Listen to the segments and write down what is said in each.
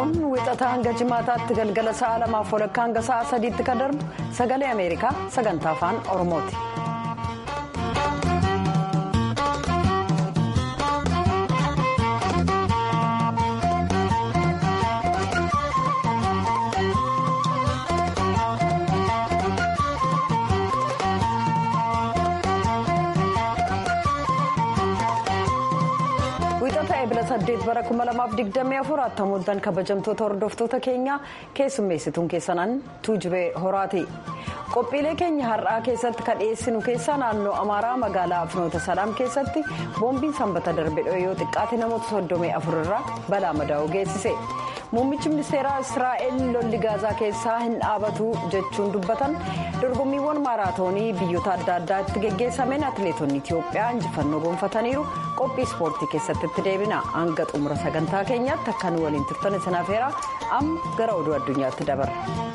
kun wixataa hanga jimaataatti galgala sa'a lamaaf walakkaa hanga sa'a sadiitti kan darbu sagalee ameerikaa sagantaa afaan oromooti. saddeet bara kuma lamaaf digdamii afur attamooltan kabajamtoota hordoftoota keenyaa keessummeessituun keessanaan tuujubee horaati qophiilee keenya har'aa keessatti kan dhiyeessinu keessaa naannoo amaaraa magaalaa finoota salaam keessatti boombiin sanbata darbe yoo xiqqaate namoota soddomii afur irraa balaa madaa'uu geessise muummichi ministeeraa israa'el lolli gaazaa keessaa hin dhaabatu jechuun dubbatan dorgommiiwwan maaraatoonii biyyoota adda addaatti geggeessameen atileetonni itiyoophiyaa injifannoo gonfataniiru qophii ispoortii keessatti itti deebina hanga xumura sagantaa keenyaatti akka nu waliin turtan isinaaf heera amma gara oduu addunyaatti dabarra.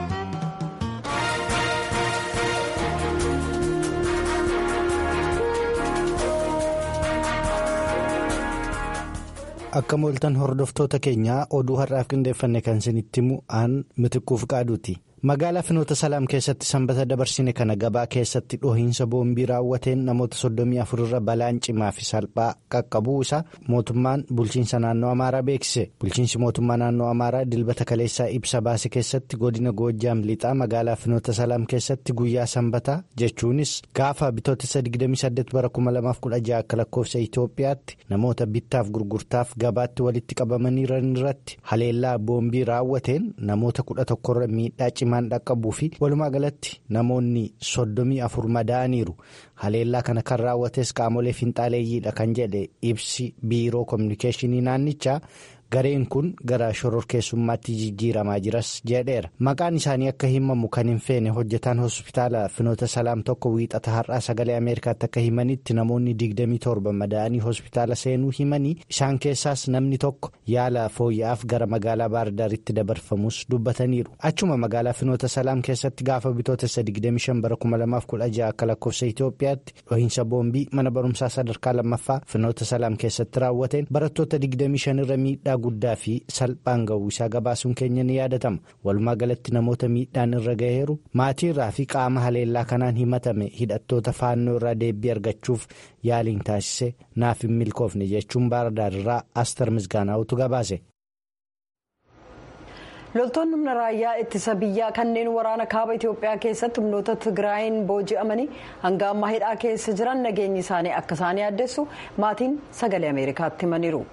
akka mooltan hordoftoota keenyaa oduu har'aaf qindeeffanne kan isinitti himu aan mitiquuf qaaduuti. magaalaa finoota salaam keessatti sanbata dabarsine kana gabaa keessatti dhohiinsa boombii raawwateen namoota soddomii afur irra balaan cimaa fi salphaa qaqqabuu isaa mootummaan bulchiinsa naannoo amaaraa beeksise bulchiinsi mootummaa naannoo amaaraa dilbata kaleessaa ibsa baase keessatti godina goojjaam lixaa magaalaa finoota salaam keessatti guyyaa sanbataa jechuunis gaafa bitootessa 28 bara 2016 akka lakkoofsa itiyoophiyaatti namoota bittaaf gurgurtaaf gabaatti walitti qabamaniiran irratti haleellaa boombii raawwateen namoota 11 miidhaa cimaa. dhaqqabuu fi walumaa galatti namoonni soddomii afur madaa'aniiru haleellaa kana kan raawwates qaamolee finxaaleeyyiidha kan jedhe ibsi biiroo koominikeeshinii naannichaa gareen kun gara shororkeessummaatti jijjiiramaa jiras jedheera maqaan isaanii akka himamu kan hin feene hojjetaan hospitaala finoota salaam tokko wiixata har'aa sagalee ameerikaatti akka himanitti namoonni 27 madaa'anii hospitaala seenuu himanii isaan keessaas namni tokko yaala fooyya'aaf gara magaalaa baardaaritti dabarfamus dubbataniiru achuma magaalaa finoota salaam keessatti gaafa bitootessa 25 bara 2016 akka lakkoofsa itiyoophiyaatti dhohiinsa boombii mana barumsaa sadarkaa lammaffaa finoota salaam keessatti raawwateen barattoota 25 irra miidhaa guddaa fi salphaan ga'uu isaa gabaasuun keenya ni yaadatama walumaa galatti namoota miidhaan irra ga'eeru maatii irraa fi qaama haleellaa kanaan himatame hidhattoota faannoo irraa deebii argachuuf yaaliin taasise naaf hin milkoofne jechuun baardaar irraa astar misgaanaa'utu gabaase. loltoonni humna raayyaa ittisa biyyaa kanneen waraana kaaba itiyoophiyaa keessatti humnoota tigraayin booji'amanii hanga ammaa hidhaa keessa jiran nageenyi isaanii akka isaan yaaddessu maatiin sagalee ameerikaatti himaniiru.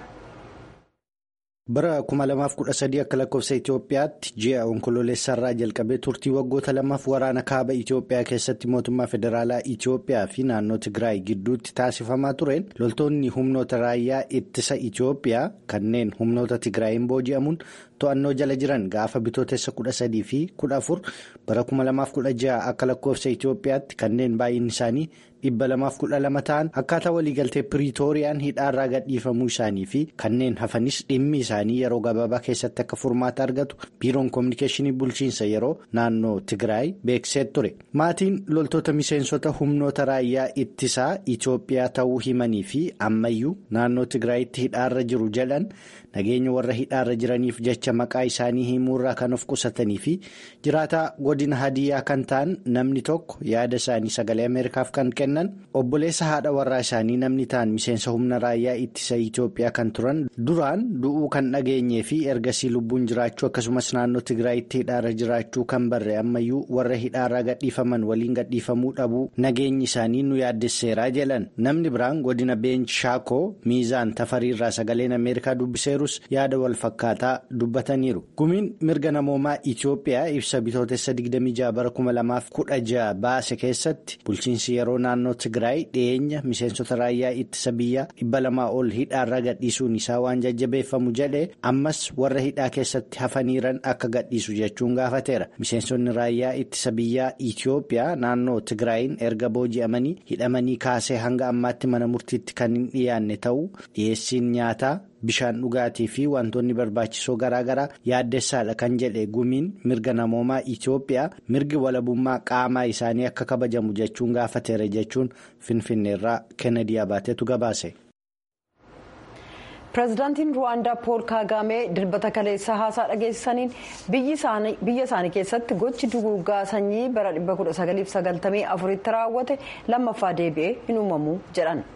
bara 2013 akka lakkoofsa itiyoophiyaatti ji'a onkololeessarraa jalqabee turtii waggoota lamaaf waraana kaaba itiyoophiyaa keessatti mootummaa federaalaa itiyoophiyaa fi naannoo tigraay gidduutti taasifamaa tureen loltoonni humnoota raayyaa ittisa itiyoophiyaa kanneen humnoota tigraayin booji'amuun to'annoo jala jiran gaafa bitootessa 13 fi 14 bara 2016 akka lakkoofsa itiyoophiyaatti kanneen baay'inni isaanii. dhibba lamaaf kudha lama ta'an akkaataa waliigaltee piriitooriyaan hidhaarraa gadhiifamuu isaanii fi kanneen hafanis dhimmi isaanii yeroo gabaabaa keessatti akka furmaata argatu biiroon koominikeeshinii bulchiinsa yeroo naannoo tigraay beeksisee ture maatiin loltoota miseensota humnoota raayyaa ittisaa itiyoophiyaa ta'uu himanii fi ammayyuu naannoo tigraayitti hidhaarra jiru jedhan nageenya warra hidhaarra jiraniif jecha maqaa isaanii himuurraa kan of qusatanii fi jiraataa godina hadiyyaa kan ta'an namni tokko yaada isaanii sagalee ameerikaaf kan kennan. obboleessa haadha warraa isaanii namni ta'an miseensa humna raayyaa ittisa itiyoophiyaa kan turan duraan du'uu kan dhageenyee fi ergasii lubbuun jiraachuu akkasumas naannoo tigraayitti hidhaarra jiraachuu kan barre ammayyuu warra hidhaarraa gadhiifaman waliin gadhiifamuu dhabuu nageenyi isaanii nu yaaddesseeraa jedhan namni biraan godina beench shaakoo miizaan tafariirraa sagaleen ameerikaa dubbiseerus yaada wal fakkaataa dubbataniiru gumiin mirga namoomaa itiyoophiyaa ibsa bitootessa 26 bara 2016 baase keessatti bulchiinsi yeroo naannoo tigraay dhiyeenya miseensota raayyaa ittisa biyyaa dhibba lamaa ol hidhaarra gadhiisuun isaa waan jajjabeeffamu jedhee ammas warra hidhaa keessatti hafaniiran akka gadhiisu jechuun gaafateera miseensonni raayyaa ittisa biyyaa itiyoophiyaa naannoo tigraayin erga booji'amanii hidhamanii kaasee hanga ammaatti mana murtiitti kan hin dhiyaanne ta'uu dhiyeessiin nyaataa. bishaan dhugaatii fi wantoonni barbaachisoo garaagaraa yaaddessaadha kan jedhe gumiin mirga namoomaa itiyoophiyaa mirgi walabummaa qaamaa isaanii akka kabajamu jechuun gaafateera jechuun finfinneerraa kennedy abaateetu gabaase. pireezidaantiin ruwaandaa pool kaagaamee dilbata kaleessa haasaa dhageessisaniin biyya isaanii keessatti gochi duguuggaa sanyii bara 1994 tti raawwate lammaffaa deebi'ee hin uumamu jedhan.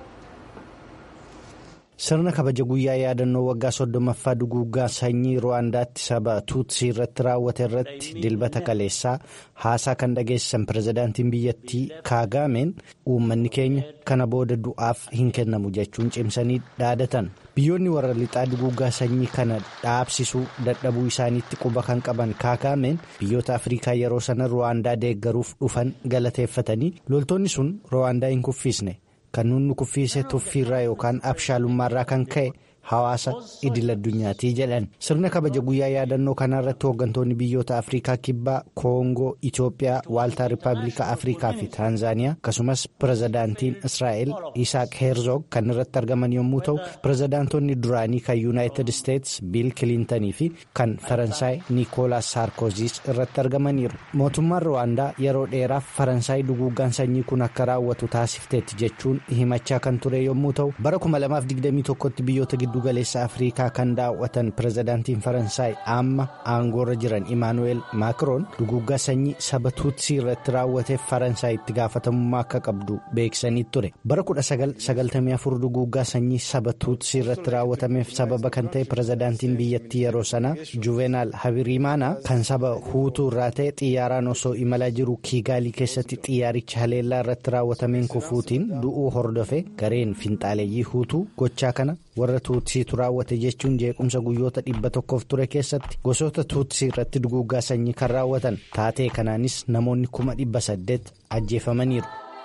sirna kabaja guyyaa yaadannoo waggaa soddomaffaa duguuggaa sanyii ruwaandaatti saba tuutsii irratti raawwate irratti dilbata kaleessaa haasaa kan dhageessisan pireezidaantiin biyyattii kaagaameen uummanni keenya kana booda du'aaf hin kennamu jechuun cimsanii dhaadatan biyyoonni warra lixaa duguuggaa sanyii kana dhaabsisuu dadhabuu isaaniitti quba kan qaban kaagaameen biyyoota afriikaa yeroo sana ruwaandaa deeggaruuf dhufan galateeffatanii loltoonni sun ruwaandaa hin kuffisne. kan nuti kuffisne tuffiirraa yookaan abshaalummaarraa kan ka'e hawaasa idil addunyaati jedhan sirna kabaja guyyaa yaadannoo kanarratti hooggantoonni biyyoota afriikaa kibbaa koongoo itiyoophiyaa waaltaa rippaabilika afriikaa fi taanzaaniyaa akkasumas pireezidaantiin israa'el isaaq heerzoog kan irratti argaman yommuu ta'u pireezidaantonni duraanii kan yuunaayitid isteets biil kiliintanii fi kan faransaay niikoolaas saarkoziis irratti argamaniiru mootummaan ruwaandaa yeroo dheeraaf faransaay duguuggaan sanyii kun akka raawwatu taasifteetti jechuun himachaa kan ture yommuu ta'u bara 2021tti biyyoota giddu galeessa afriikaa kan daawwatan pireezidaantiin faransaay amma aangoorra jiran imaanuweel maakiroon duguuggaa sanyii saba tuutsii irratti raawwateef faransaay itti gaafatamummaa akka qabdu beeksisanii ture bara 1994 duguuggaa sanyii saba tuutsii irratti raawwatameef sababa kan ta'e pireezidaantiin biyyattii yeroo sanaa juvenaal habirimaanaa kan saba huutuu irraa ta'e xiyyaaraan osoo imalaa jiru kiigaalii keessatti xiyyaaricha haleellaa irratti raawwatameen kufuutiin du'uu hordofe gareen finxaaleeyyii huutuu gochaa kana warra tuutsiitu raawwate jechuun jeequmsa guyyoota dhibba tokkoof ture keessatti gosoota tuutsii irratti duguuggaa sanyii kan raawwatan taatee kanaanis namoonni kuma dhibba saddeet ajjeefamaniiru.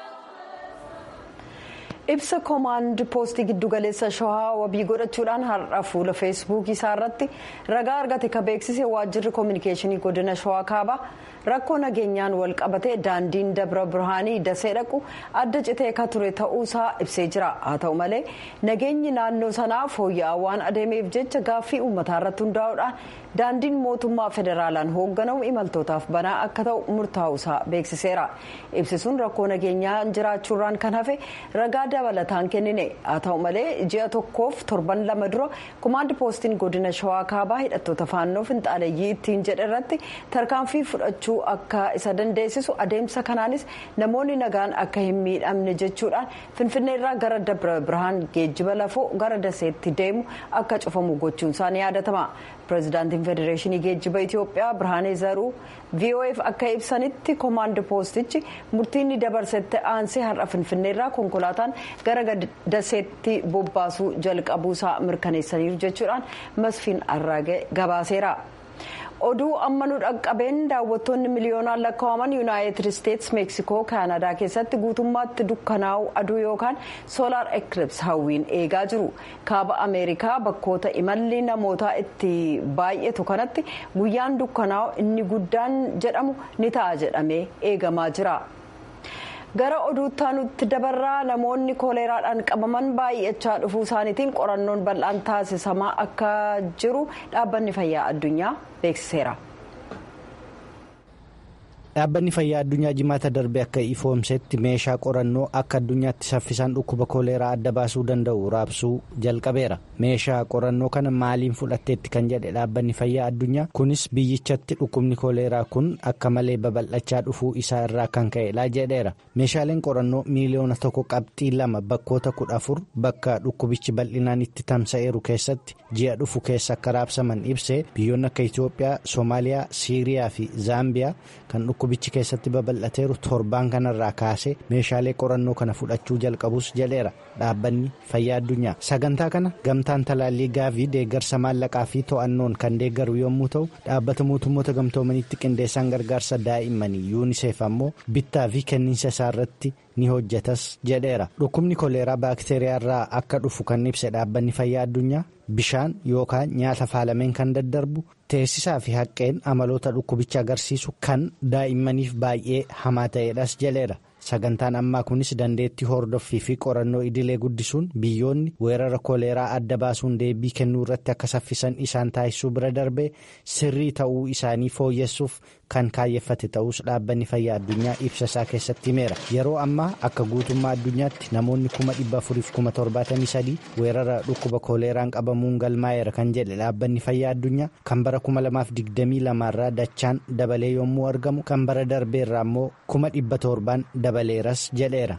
ibsa koomaand poostii giddugaleessa shawaa wabii godhachuudhaan har'a fuula feesbuukii isaa irratti ragaa argate ka beeksise waajjirri koominikeeshinii godina shawaa kaabaa rakkoo nageenyaan wal qabate daandiin dabra birhaanii dasee dhaqu adda citee ka ture ta'uusaa ibsee jira haa ta'u malee nageenyi naannoo sanaa fooyya'aa waan adeemeef jecha gaaffii uummataa irratti hundaa'uudhaan daandiin mootummaa federaalaan hoogganamu imaltootaaf banaa akka ta'u murtaa'uusaa beeksiseera ibsisuun rakkoo nageenyaa jiraachuurraan kan hafe ragaa dabalataan kennine haa ta'u malee ji'a tokkoof torban lama dura koomaand poostiin godina shawaa kaabaa hidhattoota faannoo finxaaleeyyii ittiin jedhe irratti tarkaanfii fudhachuu akka isa dandeessisu adeemsa kanaanis namoonni nagaan akka hin miidhamne jechuudhaan finfinneerraa gara dabra birhaan geejjiba lafoo gara daseetti deemu akka cufamu gochuun isaanii yaadatama pireezidaantiin federeeshinii geejjiba itiyoophiyaa birhaanee zaruu vof akka ibsanitti koomaand poostichi murtiin dabarsette aansee har'a finfinneerraa konkolaataan gara daseetti bobbaasuu jalqabuusaa mirkaneessaniiru jechuudhaan masfiin arraagee gabaaseera. oduu amma nu dhaqqabeen daawwattoonni miliyoonaan lakkaa'aman yuunaayitid isteets meeksikoo kaanadaa keessatti guutummaatti dukkanaa'u aduu yookaan soolaar ekilips hawwiin eegaa jiru kaaba ameerikaa bakkoota imalli namootaa itti baay'atu kanatti guyyaan dukkanaa'u inni guddaan jedhamu ni ta'a jedhamee eegamaa jira. gara oduuttaa nutti dabarraa namoonni kooleeraadhaan qabaman baay'achaa dhufuu isaaniitiin qorannoon bal'aan taasisamaa akka jiru dhaabbanni fayyaa addunyaa beeksiseera. dhaabbanni fayyaa addunyaa jimaata darbe akka ifoomsetti meeshaa qorannoo akka addunyaatti saffisaan dhukkuba kooleeraa adda baasuu danda'u raabsuu jalqabeera meeshaa qorannoo kana maaliin fudhatteetti kan jedhe dhaabbanni fayyaa addunyaa kunis biyyichatti dhukkubni kooleeraa kun akka malee babal'achaa dhufuu isaa irraa kan ka'edha jedheera meeshaaleen qorannoo miiliyoona tokko qabxii lama bakkoota kudha afur bakka dhukkubichi bal'inaan itti tamsa'eeru keessatti ji'a dhufu keessa akka raabsaman ibsee biyyoonni akka itiyoophiyaa soomaaliyaa siiriyaa fi zaambiyaa kan dhukkubichi keessatti babal'ateeru torbaan kanarraa kaasee meeshaalee qorannoo kana fudhachuu jalqabus jedheera dhaabbanni fayyaa addunyaa sagantaa kana gamtaan talaallii gaavii deeggarsa maallaqaa fi to'annoon kan deeggaru yommuu ta'u dhaabbata mootummoota gamtoomanitti qindeessaan gargaarsa daa'immanii yuuniseef ammoo bittaa fi kenniinsa isaa irratti ni hojjetas jedheera dhukkubni koleeraa baakteeriyaa irraa akka dhufu kan ibse dhaabbanni fayyaa addunyaa bishaan yookaan nyaata faalameen kan daddarbu teessisaa fi haqqeen amaloota dhukkubicha agarsiisu kan daa'immaniif baay'ee hamaa ta'edhas jedheera sagantaan ammaa kunis dandeettii hordoffii fi qorannoo idilee guddisuun biyyoonni weerara koleeraa adda baasuun deebii kennuu irratti akka saffisan isaan taasisuu bira darbee sirrii ta'uu isaanii fooyyessuuf kan kaayyeffate ta'us dhaabbanni fayyaa addunyaa ibsa isaa keessatti himeera yeroo ammaa akka guutummaa addunyaatti namoonni kuma dhibba afuriif kuma torbaatamii sadii weerara dhukkuba koleeraan qabamuun galmaa'eera kan jedhe dhaabbanni fayyaa addunyaa kan bara kuma lamaaf digdamii lamaarraa dachaan dabalee yommuu argamu kan bara darbeerraa immoo kuma dhibba torbaan dabaleeras jedheera.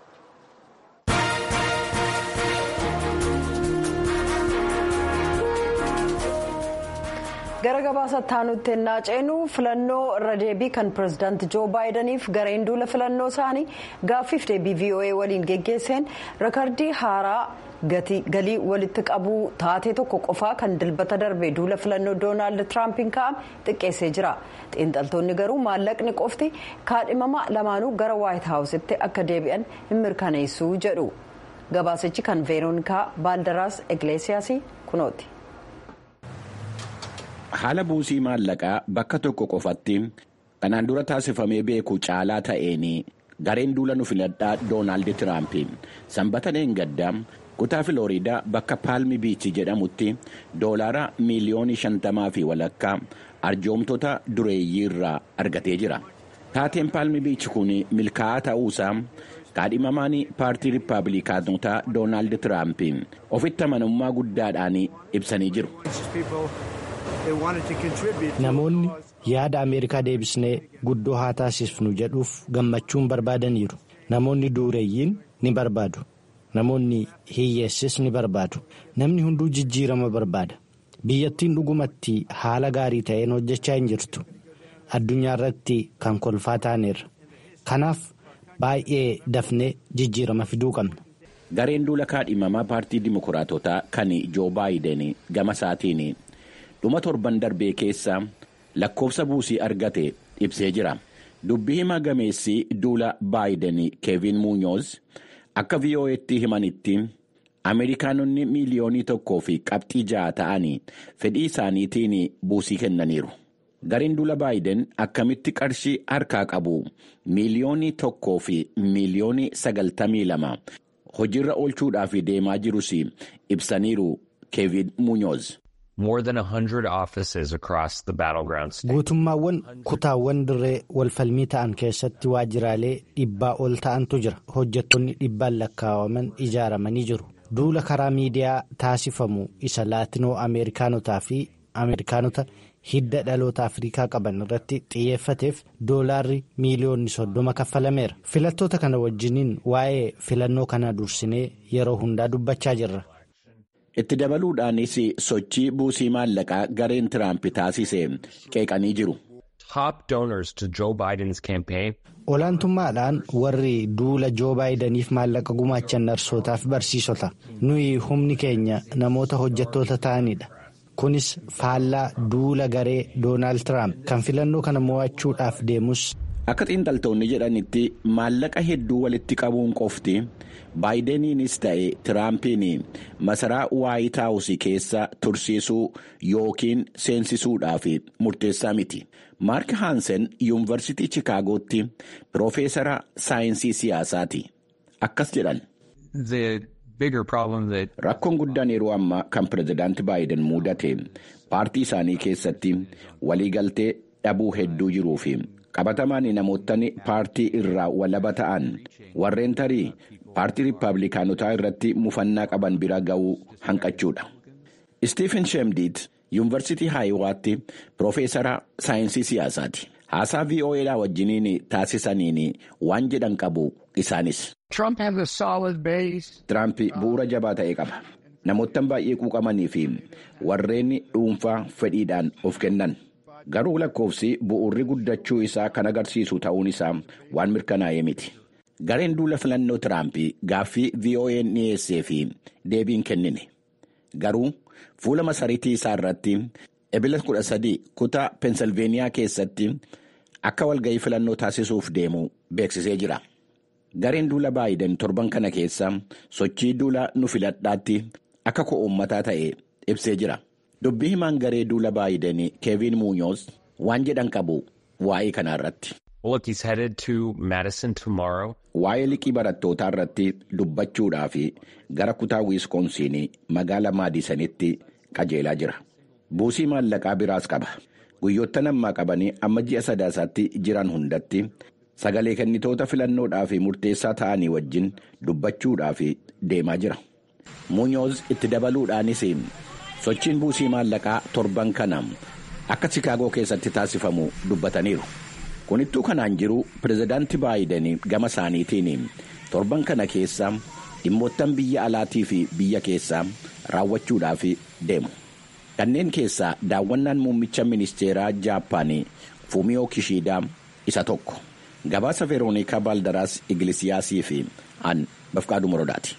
gara gabaasa taanutti ennaa ceenu filannoo irra deebii kan pirezidaanti joo baayidaniif gareen duula filannoo isaanii gaaffiif deebii voa waliin geggeesseen rekardii haaraa galii walitti qabuu taatee tokko qofaa kan dilbata darbe duula filannoo doonaald tiraampiin ka'ame xiqqeessee jira xiinxaltoonni garuu maallaqni qofti kaadhimama lamaanuu gara waayit haawusitti akka deebi'an hin mirkaneessu jedhu gabaasichi kan veeroonikaa baaldaraas egleesiyaasii kunooti. haala buusii maallaqaa bakka tokko qofatti kanaan dura taasifamee beeku caalaa ta'een gareen duula nu filadhaa doonaald tiraamp sanbata gaddaa kutaa filooriidaa bakka paalmi biichi jedhamutti doolaara miiliyoonii shantamaa fi walakkaa arjoomtoota dureeyyii irraa argatee jira taateen paalmi biichi kun milkaa'aa ta'uusaa kaadhimamaan paartii riippaabilikaanotaa doonaald tiraamp ofitti amanamummaa guddaadhaan ibsanii jiru. namoonni yaada ameerikaa deebisnee guddoo haa taasisnu jedhuuf gammachuun barbaadaniiru namoonni dureeyyiin ni barbaadu namoonni hiyyeessis ni barbaadu namni hunduu jijjiirama barbaada biyyattiin dhugumatti haala gaarii ta'een hojjechaa hin jirtu addunyaa irratti kan kolfaa taaneerra kanaaf baay'ee dafnee jijjiirama fiduu qabna. gareen duula kaadhimamaa paartii dimokiraatotaa kan joo baayiden gama isaatiin. dhuma torban darbee keessa lakkoofsa buusii argate ibsee jira dubbii himaa gameessi duula baayiden keevin muunyoos akka vii'oo'eetti himanitti ameerikaanonni miiliyoonii tokkoo fi qabxii ja'a ta'anii fedhii isaaniitiin buusii kennaniiru gareen duula baayiden akkamitti qarshii harkaa qabu miiliyoonii tokkoo fi miiliyoonii sagaltamii lama hojiirra oolchuudhaaf deemaa jirus ibsaniiru keevin muunyoos. more than 100 offices across the battleground state. Guutummaawwan kutaawwan dirree walfalmii ta'an keessatti waajjiraalee dhibbaa ol ta'antu jira. Hojjettoonni dhibbaan lakkaa'aman ijaaramanii jiru. Duula karaa miidiyaa taasifamu isa laatinoo Ameerikaanotaa fi Ameerikaanota hidda dhaloota Afrikaa qaban irratti xiyyeeffateef doolaarri miiliyoonni soddoma kaffalameera. Filattoota kana wajjiniin waa'ee filannoo kana dursinee yeroo hundaa dubbachaa jirra. itti dabaluudhaanis sochii buusii maallaqaa gareen tiraamp taasise qeeqanii jiru. Top donors to Joe Biden's campaign. Olaantummaadhaan warri duula joo baayidaniif maallaqa gumaachan narsootaaf barsiisota nuyi humni keenya namoota hojjettoota ta'anidha. Kunis faallaa duula garee Doonaald Tiraamp kan filannoo kana mo'achuudhaaf deemus. Akka xiinxaltoonni jedhanitti maallaqa hedduu walitti qabuun qofti baayideniinis ta'e tiraampiin masaraa waayit haawusii keessa tursiisuu yookiin seensisuudhaaf murteessaa miti. Maark Haansen yuunivarsiitii Chikaagootti piroofeesara saayinsii siyaasaati. Akkas jedhan. Rakkoon guddaan yeroo ammaa kan pirezidaanti baayiden mudate paartii isaanii keessatti waliigaltee dhabuu hedduu jiruufi. qabatamaan namootni paartii irraa walaba ta'an warreen tarii paartii riippaabilikaanotaa irratti mufannaa qaban bira ga'uu hanqachuudha. Istiifen Sheemdiit yuunivarsiitii Haayiwaatti piroofeesara saayinsii siyaasaati. Haasaa VOAdhaa wajjiniin taasisaniin waan jedhan qabu isaanis. Tiraamp bu'uura jabaa ta'e qaba. Namoottan baay'ee quuqamanii fi warreen dhuunfaa fedhiidhaan of kennan. garuu lakkoofsi bu'uurri guddachuu isaa kan agarsiisu ta'uun isaa waan mirkanaa'ee miti. Gareen duula filannoo Tiraamp gaaffii VOA'n dhiyeessee fi deebiin kennine. Garuu fuula masariitii isaa irratti ebila 13 kutaa Peensilveeniyaa keessatti akka walga'ii filannoo taasisuuf deemu beeksisee jira. Gareen duula baayiden torban kana keessa sochii duula nu filadhaatti akka ko'ummataa ta'e ibsee jira. Dubbii himaan garee duula baayiden keevin muunyoos waan jedhan qabu waa'ee kanaa irratti. Look, he's headed to Madison tomorrow. Waa'ee liqii barattootaa irratti dubbachuudhaaf gara kutaa wiiskoonsiin magaala maadisanitti qajeelaa jira. Buusii maallaqaa biraas qaba. Guyyoottan ammaa qabanii amma ji'a sadaasaatti jiran hundatti sagalee kennitoota filannoodhaaf murteessaa ta'anii wajjin dubbachuudhaaf deemaa jira. Muunyoos itti dabaluudhaanis sochiin buusii maallaqaa torban kana akka Chikaagoo keessatti taasifamu dubbataniiru. Kunittuu kanaan jiru pirezidaantii Baayiden gama isaaniitiin torban kana keessa dhimmoottan biyya alaatii fi biyya keessaa raawwachuudhaaf deemu. Kanneen keessaa daawwannaan muummicha ministeeraa Jaappaanii Fumiyoo Kishiidaa isa tokko. Gabaasa Veeroonikaa Baaldaraas Igilisiyaasii fi An Bafqaaduu Morodaati.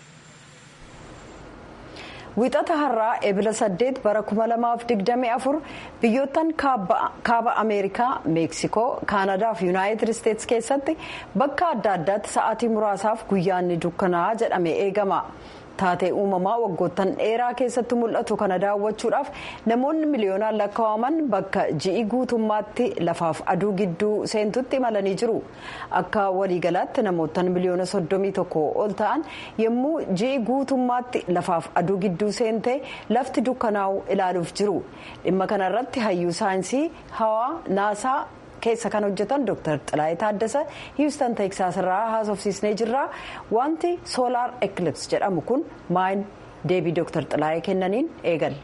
Wixata har'aa ebila saddeet bara 2024 biyyoottan kaaba Ameerikaa, Meeksikoo, Kaanadaa fi Yuunaayitid Isteetsi keessatti bakka adda addaatti sa'aatii muraasaaf guyyaan ni dukkanaa'a jedhamee eegama. taatee uumamaa waggoottan dheeraa keessatti mul'atu kana daawwachuudhaaf namoonni miliyoonaan lakkaa'aman bakka ji'i guutummaatti lafaaf aduu gidduu seentutti imalanii jiru akka waliigalaatti namoottan miliyoona soddomii tokko ol ta'an yommuu ji'i guutummaatti lafaaf aduu gidduu seentee lafti dukkanaa'u ilaaluuf jiru dhimma kanarratti hayyuu saayinsii hawaa naasaa. keessa kan hojjetan dr xilaayee taaddasa hiwustan teeksaas irraa haasofsiisnee jirra wanti soolaar ekilips jedhamu kun maal deebii dr xilaayee kennaniin eegalla.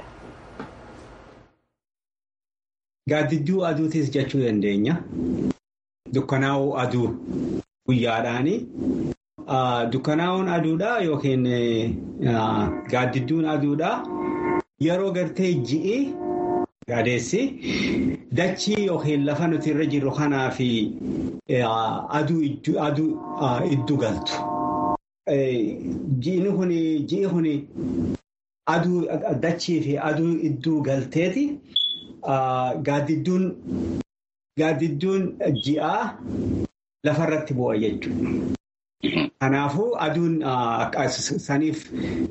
Gaaddidduu aduutis jechuu dandeenya. Dukkanaa'uu aduu guyyaadhaani. Dukkanaa'uun aduudhaa yookiin gaaddidduun aduudhaa yeroo gartee ji'i. Gaadeessi dachii yookiin lafa nuti irra jirru kanaa fi aduu iddu galtu. Ji'i kun aduu dachii fi aduu idduu galteeti. Gaaddidduun ji'aa lafarratti bu'a jechuudha. Kanaafuu aduun saniif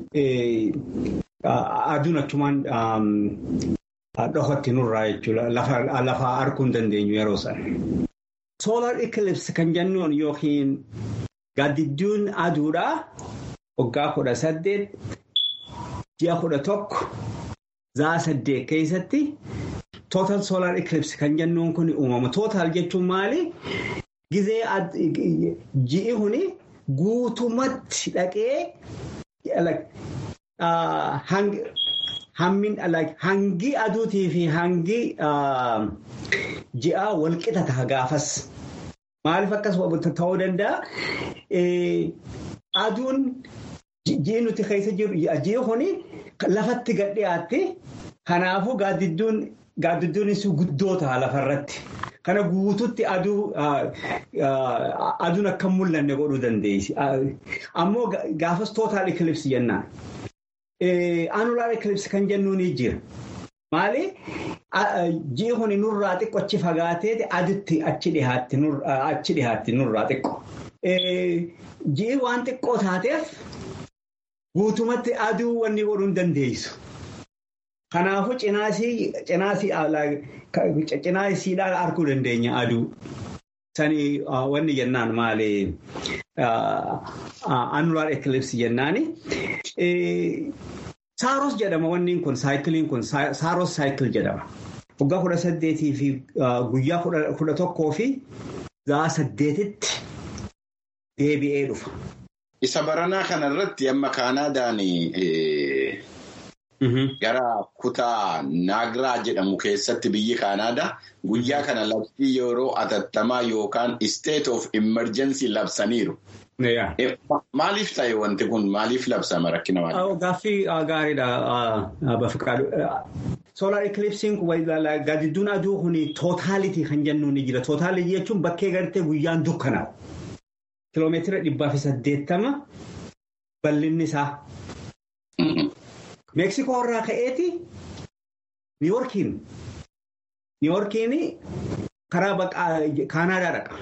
aduun achumaan. Dhokotti nurraa jechuudha. Lafa arguu hin dandeenyu yeroo sana. Soolaar ikilipsi kan jennuun yookiin gaaddidduun aduudhaa waggaa kudha saddeet ji'a kudha tokko za'a saddeet keessatti tootal soolaar ikilipsi kan jennuun kun uumama. Tootal jechuun maali? Gizee ji'i kuni guutumatti dhaqee hangi aduutii fi hangi ji'a walqixa ta'a gaafas. Maaliif akkas ta'uu danda'a? Aduun ji'i nuti keessa jiru ji'i kuni lafatti gad dhiyaatti. Kanaafuu gaaddidduunis guddoo ta'a lafarratti. Kana guututti aduun akka mul'anne godhuu dandeessi. Ammoo gaafas tootaal ikilipsi jennaan. Anulaar ikilipsi kan jennuun ni jira. Maali? Ji'i kun nurraa xiqqoo achi fagaatee aduutti achi dhiyaatti nurraa xiqqoo. Ji'i waan xiqqoo taateef guutumatti aduu wanni godhuu hin dandeessu. Kanaafuu cinaasiidhaan arguu dandeenya aduu. Sani wanni jennaan maali? Anulaar ikilipsi jennaani. Saaros jedhama wanni kun saayikiliin kun saaros saayikil jedhama. Waggaa kudha saddeetii fi guyyaa kudha tokkoo fi za'a saddeetitti deebi'ee dhufa. Isa baranaa kanarratti amma Kaanaadaan gara kutaa Naagiraa jedhamu keessatti biyyi Kaanaadaa guyyaa kana labsii yeroo atattamaa yookaan state of emergency labsaniiru. Maaliif ta'e wanti kun maaliif labsama rakkina maaliif? Gaaffii gaariidha. Soolaar ikilipsiin gaaddidduun aduu kun tootaalitii kan jennuun ni jira. Tootaalitii jechuun bakkee gartee guyyaan dukkanaa'u. Kiloomeetira dhibbaa fi saddeettama bal'inni isaa. Meeksikoo irraa ka'eeti Niiwoorkiin. Niiwoorkiin karaa Kaanaadaa dhaqa.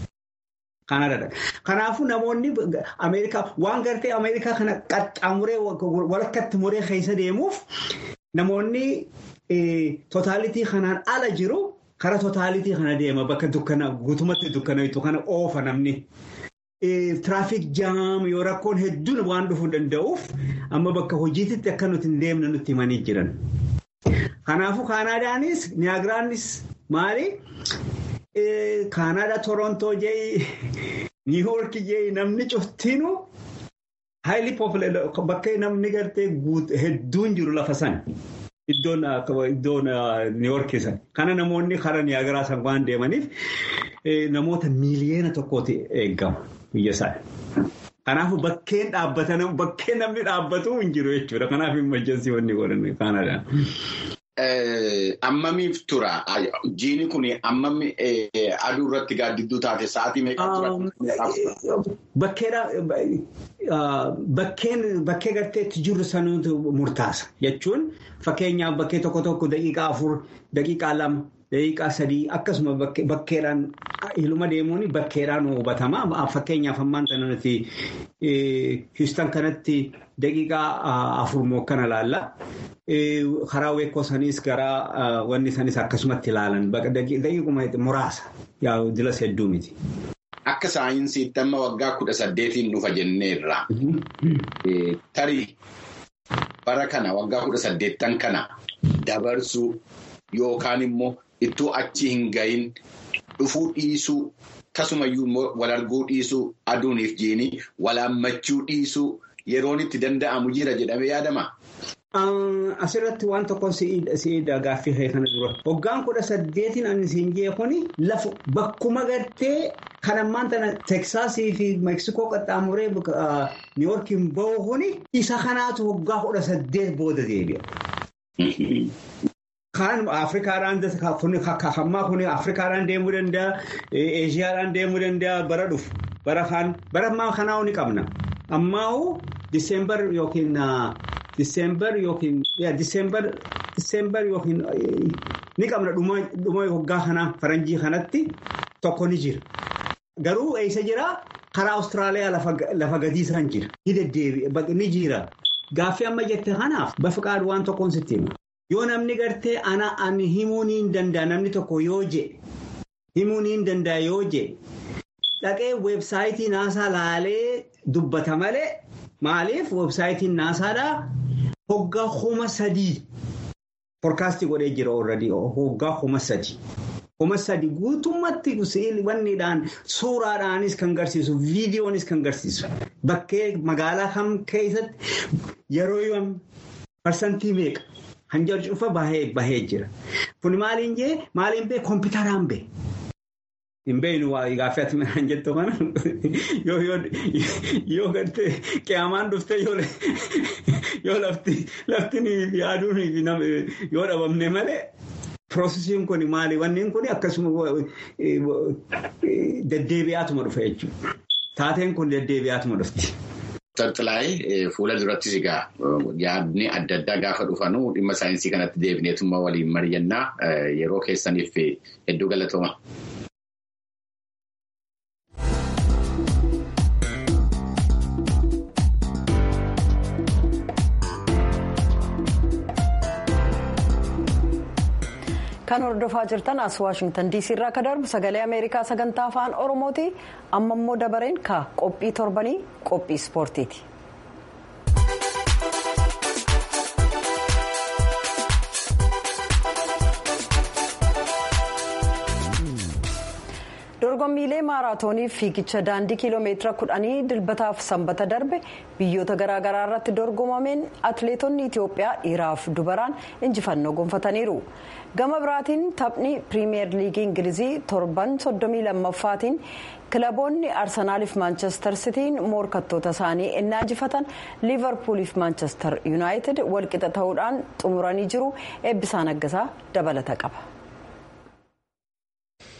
Kanaafuu namoonni Ameerikaa waan gartee Ameerikaa kana qaxxaamuree walakkaatti muree keessa deemuuf namoonni tootaalitii kanaan ala jiru kara totaalitii kana deema bakka dukkana guutumatti dukkanayitu kana oofa namni. Tiraafik jaam yoo rakkoon hedduun waan dhufuu danda'uuf amma bakka hojiititti akka nuti hin deemne nutti himanii jiran. Kanaafuu Kaanaadaanis Niyaagiraanis maali? Kaanaadaa Torontoo jee Niiwoorki jee namni cuftinuu haayili poopuleer bakka namni gartee hedduun jiru lafa sana. Iddoon iddoon Niiwoorki sana. Kana namoonni karaa Niyaagiraa san waan deemaniif namoota miiliyoona tokkooti eegama biyya sana. Kanaafuu bakkeen dhaabbatan bakkeen namni dhaabbatu hin jiru jechuudha. Kanaaf imajjansi wanni godhan Kaanaadaan. Ammamiif tura? Jiini kun ammami aduu irratti gaaddidduu taate sa'aatii meeqa tura? Bakkee garteetti jirru sanuutu murtaasa jechuun fakkeenyaaf bakkee tokko tokko daqiiqaa afur, daqiiqaa lama, daqiiqaa sadii akkasuma bakkeedhaan ilma deemuun bakkeedhaan hubatama. Fakkeenyaaf ammaan sana nuti Houston kanatti daqiiqaa afur moo kana laalla. Karaa weekoo sanis gara wanni sanis akkasumatti ilaalan daqiiquma muraasa dilas hedduu miti. Akka saayinsiitti amma waggaa kudha saddeetiin dhufa jenneerra. Tarii bara kana waggaa kudha saddeettan kana dabarsuu yookaan immoo ittoo achi hin gahin dhufuu dhiisuu akkasumayyuu immoo wal arguu dhiisuu aduuniif jiini walaammachuu dhiisuu yeroon itti danda'amu jira jedhamee yaadama. Asirratti waan tokko si'ii gaaffii kana dura. Waggaan kudha saddeetiin ani siin jee kuni lafa bakkuma gartee kan ammaan tana Teksaasii fi Meeksikoo qaxxaamuree Niiwoorkiin bahu kuni isa kanaatu waggaa kudha saddeet booda deebi'a. Kan Afrikaadhaan hammaa kun Afrikaadhaan deemuu danda'a, Eeshiyaadhaan deemuu danda'a bara dhufu. Bara kaan bara ammaa kanaa ni qabna. Ammaa Diseembar yookiin Diseembar yookiin Diseembar Diseembar yookiin ni qabna dhuma waggaa kanaa faranjii kanatti tokko ni jira. Garuu eessa jira? Karaa Awustiraaliyaa lafa gadiisaan jira. Ni jira. Gaaffii amma jette kanaaf bafiqaadhu waan tokkoon sitti hima. Yoo namni gartee ana ani himuu ni danda'a namni tokko yoo je himuu ni danda'a yoo je dhaqee weebsaayitii naasaa laalee dubbata malee maaliif weebsaayitiin naasaadhaa hoggaa kuma sadii foorkaastii godhee jira oolradii hoggaa kuma sadii. Kuma sadii guutummaatti wanniidhaan suuraadhaanis kan garsiisu viidiyoonis kan garsiisu bakkee magaalaa kam keessatti yeroo yoom parsantii meeqa hanjar cufa bahee jira. Kun maaliin jee maaliin bee kompiitaraan bee. Hin beeknu waa gaaffii ati midhaan jettu kana yoo gartee qiyaamaan dhuftee yoo lafti yaaduun yoo dhabamne malee. Piroosesiin kun maali? Wanneen kun akkasuma deddeebi'aatuma dhufa jechuudha. Taateen kun deddeebi'aatuma dhufti. Tartilaayee fuula durattis egaa yaadni adda addaa gaafa dhufanuu dhimma saayinsii kanatti deebineetummaa waliin mari'annaa yeroo keessaniif hedduu galatooma. kan hordofaa jirtan as waashingtan diisii irraa akka darbu sagalee ameerikaa sagantaa afaan oromooti amma immoo dabareen ka qophii torbanii qophii ispoortiiti. dorgommiilee maaraatoonii fiigicha daandii kiiloomeetira kudhanii dilbataaf sanbata darbe biyyoota garaagaraa irratti dorgomameen atileetonni itiyoophiyaa dhiiraaf dubaraan injifannoo gonfataniiru gama biraatiin taphni piriimiyeer liigii ingilizii torban soddomii lammaffaatiin kilaboonni arsenaaliif maanchestar sitiin morkattoota isaanii innaa injifatan liivarpuuliif maanchestar yuunaayitid walqixa ta'uudhaan xumuranii jiru eebbisaa naggasaa dabalata qaba.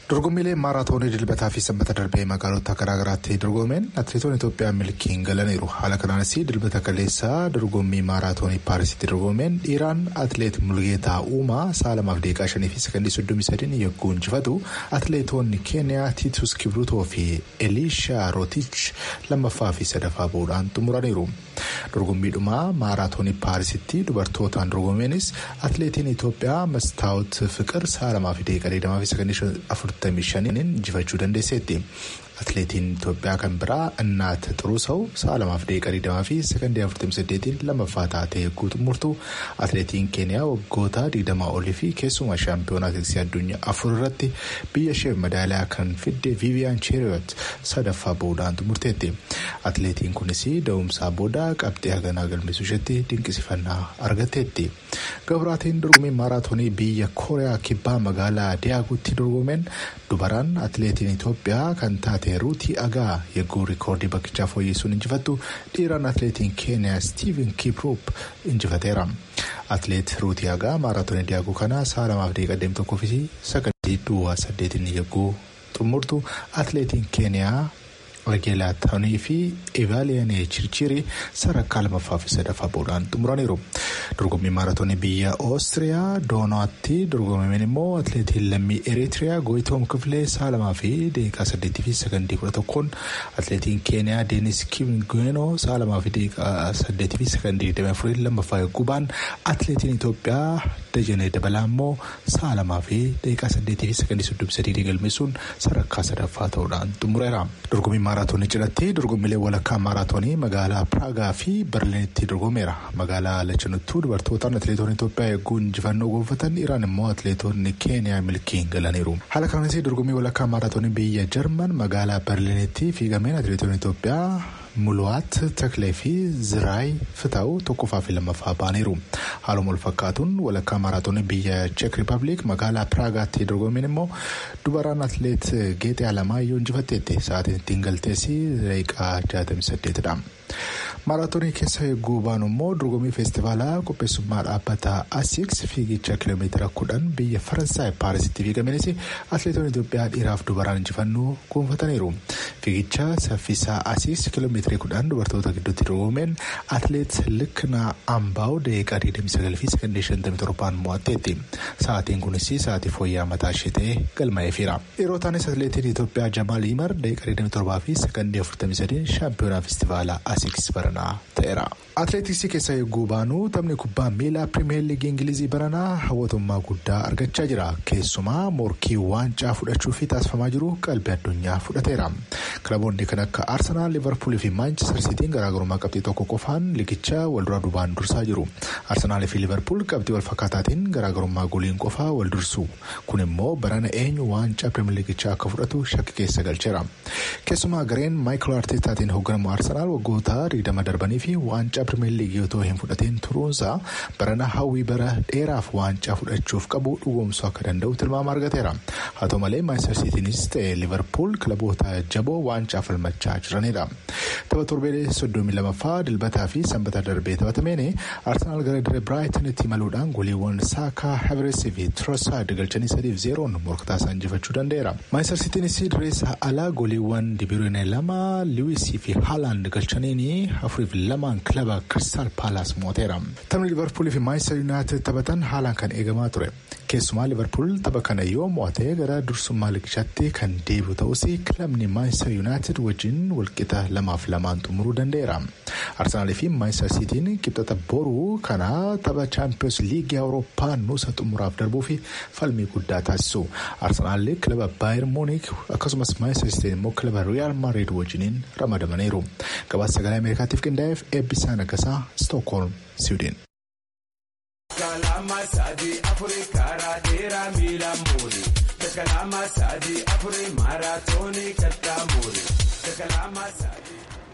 dorgommiilee maaraatoonii dilbataa fi sanbata darbee magaalota garaagaraatti dorgomeen atileetonni itoophiyaa milkiin galaniiru haala kanaanis dilbata kaleessaa dorgommii maaraatoonii paarisitti dorgomeen dhiiraan atileet mulgeetaa uumaa sa'a lamaaf deeqaa shanii fi sakandii soddomii sadiin yogguu injifatu atileetonni keeniyaa tiitus kibrutoo fi eliishaa rootich lammaffaa fi sadaffaa bahuudhaan xumuraniiru dorgommiidhuma maaraatoonii paarisitti dubartootaan dorgomeenis atileetiin itoophiyaa mastaawut fiqir sa'a lamaa fi deeqaa digdamaa fi sakandii afurtamii shaniin injifachuu dandeesseetti. atileetiin Itoophiyaa kan biraa innaat xuruu sa'u sa'a lamaaf deeqaa digdamaa fi sakandii afurtamii saddeetiin lammaffaa taatee yogguu xumurtu atileetiin keeniyaa waggoota digdamaa olii fi keessumaa shaampiyoonaa atileetiksii addunyaa afur irratti biyya isheef madaaliyaa kan fidde viiviyaan cheeriyoot sadaffaa bahuudhaan xumurteetti atileetiin kunis da'umsaa booda qabxii haganaa galmeessuu isheetti dinqisifannaa argatteetti gabraatiin dorgommii maaraatoonii biyya kooriyaa kibbaa magaalaa diyaaguutti dorgomeen dubaraan atileetiin Itoophiyaa kan taate. ruutii agaa yogguu rikoordii bakkichaa fooyyessuun injifattu dhiiraan atileetiin keeniyaa stiiven kiproop injifateera atileet ruutii agaa maaraatoonii diyaaguu kana sa'a lamaaf deeqaa deemtu tokkoo fi sakandii duwwaa saddeetiin yogguu xumurtu atileetiin keeniyaa Wageelaatanii fi Evaaliyaanii Chirchirii sadarkaa lamaffaa fi sadaffaa bahuudhaan xumuraniiru. Dorgommii maaraatoonii biyya Oostiriyaa Doonaatti dorgomameen immoo atileetiin lammii Eritiriyaa Gooyitoom Kifilee sa'a lamaa fi deeqaa saddeetii fi sakandii kudha tokkoon atileetiin Keeniyaa Deenis Kimgeenoo sa'a lamaa fi deeqaa saddeetii fi sakandii digdamii afurii lammaffaa yogguu ba'an atileetiin Itoophiyaa Dajanee Dabalaa immoo sa'a lamaa fi deeqaa saddeetii fi sakandii soddomii sadii galmeessuun sadarkaa sadaffaa ta'uudhaan xumureera. maaraatoonii cidhatti dorgommiilee walakkaa maaraatoonii magaalaa piraagaa fi berliinitti dorgomeera magaalaa lachanuttuu dubartootaan atileetonni itoophiyaa eeguu injifannoo gonfatan iraan immoo atileetonni keeniyaa milkiin galaniiru haala kanaanis dorgommii walakkaa maaraatoonii biyya jarman magaalaa berliinitti fiigameen atileetonni itoophiyaa. Muluwaat Taklee fi Ziraay Fitaa'u tokkoffaa fi lammaffaa ba'aniiru. Haaluma wal fakkaatuun walakkaa maaraatoonii biyya Cheek Rippaabilik magaalaa Piraagaatti dorgomeen immoo dubaraan atileet Geexee Alamaayyoo injifatteetti. Sa'aatiin ittiin galteessi daqiiqaa 68dha. Maaraatoonii keessa eeguu baanu immoo dorgommii feestivaalaa qopheessummaa dhaabbata Asiiks fiigicha kiiloomeetira kudhan biyya Faransaay Paarisitti fiigameenis atileetonni Itoophiyaa dhiiraaf dubaraan injifannoo gonfataniiru. Fiigicha saffisaa Asiiks kiiloomeetirii kudhan dubartoota gidduutti dorgomeen atileet Liknaa Ambaaw daqiiqaa 29 fi sekondii 57 mo'atteetti. Sa'aatiin kunis sa'aatii fooyya'aa mataa ishee ta'ee galmaa'eefira. Yeroo taanis atileetiin Itoophiyaa Jamaal Imar daqiiqaa 27 fi sekondii 43 shaampiyoonaa feestivaalaa Asiiks baranaa ta'eera. Atileetiksii keessa eeguu baanu taphni kubbaa miilaa pirimeer liigii ingilizii baranaa hawwatummaa guddaa argachaa jira. Keessumaa morkii waancaa fudhachuuf taasifamaa jiru qalbii addunyaa fudhateera. Kilaboonni kan akka Arsenaal, Liverpool fi Maanchister Siitiin garaagarummaa qabxii tokko qofaan liigicha walduraa duubaan dursaa jiru. Arsenaal fi Liverpool qabxii wal fakkaataatiin garaagarummaa goliin qofaa wal dursu. Kun immoo barana eenyu waancaa pirimeer liigichaa akka fudhatu shakki keessa galcheera. Keessumaa gareen Maayikil Arteetaatiin hoogganamu Arsenaal waggoota 20 darbanii fi waancaa pirimeer liigii otoo hin fudhatiin turuunsaa barana hawwii bara dheeraaf waancaa fudhachuuf qabu dhugoomsuu akka danda'u tilmaama argateera. Haa ta'u malee Maanchister Siitiinis ta'e Liverpool kilaboota jaboo waancaa falmachaa jiranidha. Tapha torbee soddomii lamaffaa dilbataa fi sanbata darbee taphatameen Arsenaal gara diree Biraayitanitti imaluudhaan goliiwwan Saakaa Havertz fi Trosaard galchanii sadiif zeeroon morkataa isaan injifachuu danda'eera. Maanchister Siitiinis direessa alaa goliiwwan Dibiroonee lama Liwiisii fi Haalaand galchaniin afuriif lamaan kilaba Kiristaal Paalaas mooteera. Taphni Liverpool fi Maanchister Yuunaayitid taphatan haalaan kan eegamaa ture. Keessumaa Liverpool tapha kana yoo mo'ate gara dursummaa liigichaatti kan deebi'u ta'us kilabni Maanchister Yuunaayitid wajjin walqixa lamaaf lamaan xumuruu danda'eera. Arsenaalii fi Maanchister Siitiin qixxata boruu kana tapha Chaampiyoons Liigii Awurooppaa nuusa xumuraaf darbuu fi falmii guddaa taasisu. Arsenaal kilaba Baayer Muunik akkasumas Maanchister Siitiin immoo kilaba Riyaal Maariid wajjiniin ramadamaniiru. Gabaasa sagalee Ameerikaatiif qindaa'eef eebbisaa nagasaa Stookholm, Siwiidin.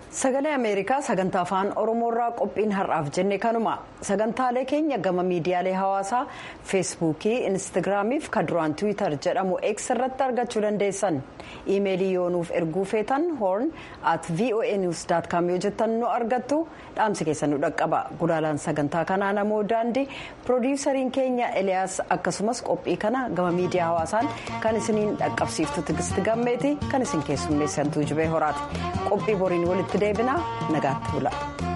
sagalee ameerikaa sagantaa afaan oromoorraa qophiin har'aaf jenne kanuma sagantaalee keenya gama miidiyaalee hawaasaa feesbuukii instaagiraamiif kan duraan tiwiitar jedhamu x irratti argachuu dandeessan iimeelii yoo nuuf erguu feetan hoorn at voa news com yoo jettan nu argattu dhaamsi keessan nu dhaqqaba gulaalaan sagantaa kanaa namoo daandii piroodiwusariin keenya eliyaas akkasumas qophii kana gama miidiyaa hawaasaan kan isiniin dhaqqabsiiftu tigisti gammeeti kan isin keessummeessantuu jibee horaati qophii boriin walitti deebinaa nagaatti bula.